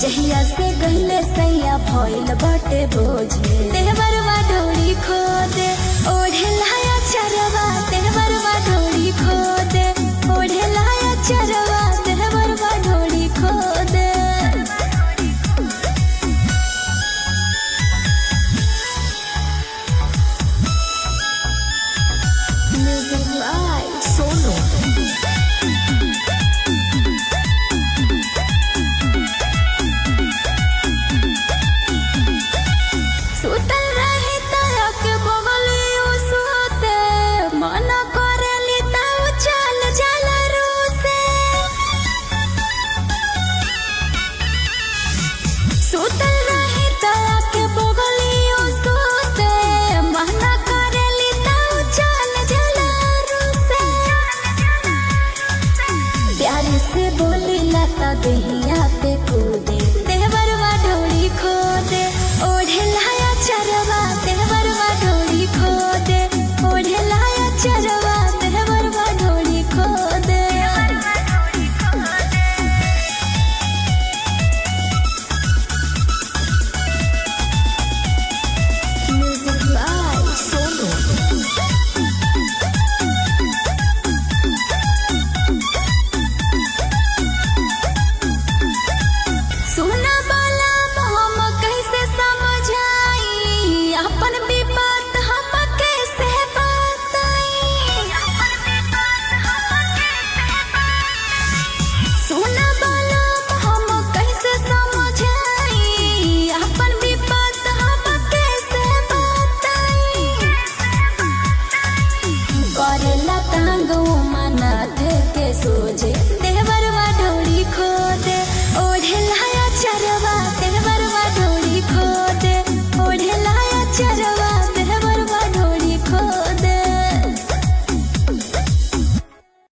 जहिया से गईले सैया भइल बाटे बोझे देवरवा डोरी खोदे ओढ़े लाया चरवा देवरवा डोरी खोदे ओढ़े लाया चरवा देवरवा डोरी खोदे Music Live Solo सुतल रही तया के बगली ओ सोते मना करेली ताऊ चल चल रूसे सुतल रही तया के बगली ओ सोते मना करेली ताऊ चल चल रूसे प्यार से बोली लता दही